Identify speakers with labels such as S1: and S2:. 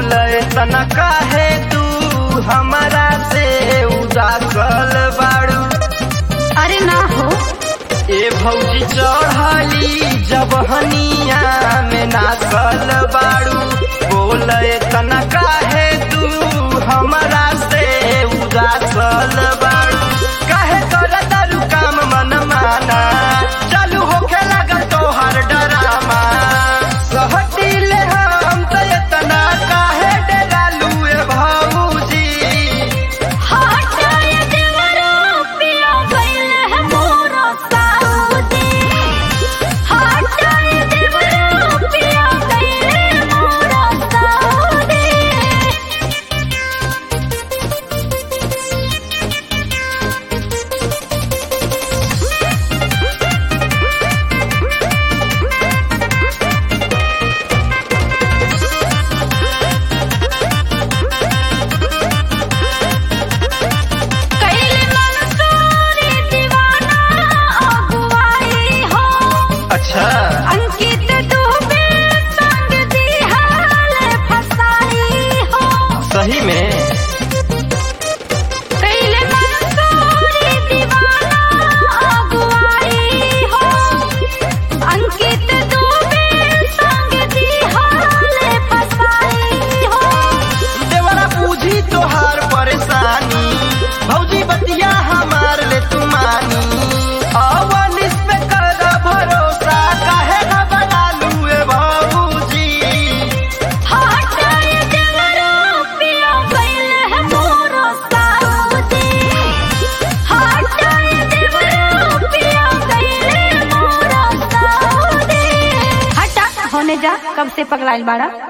S1: बोले तना काहे तू हमारा से उदासल बाड़ू
S2: अरे ना हो
S1: ए भौजी चढ़ली जब हनिया में नाचल बाड़ू बोले तना काहे तू हमारा से उदासल बाड़ू काहे कर दारू काम मन माना चालू होखे लगल तोहर डरामा सहटिले हम त एतना काहे डरालू ए भौजी
S2: हटाए देवरो पिया गइल है मोरा साउदी हटाए देवरो पिया गइल है मोरा साउदी कैले मंसूरी दीवाना अगुवाई हो
S1: अच्छा
S2: अंकित दुबे संग दिहाल फसाई हो
S1: सही में
S2: कैले मंसूरी दीवाना अगुवाई हो अंकित दुबे संग दिहाल फसाई हो
S1: देवरा पूजी तोहार परेशानी भौजी बतिया हमार ले तुमानी अवनिस पे कर भरोसा काहे न बना लूए भौजी
S2: हटाए देवरो पिया गइल है मोरा साउदी हटाए देवरो पिया गइल है मोरा साउदी हटा होने जा कब से पगलाइल बाड़ा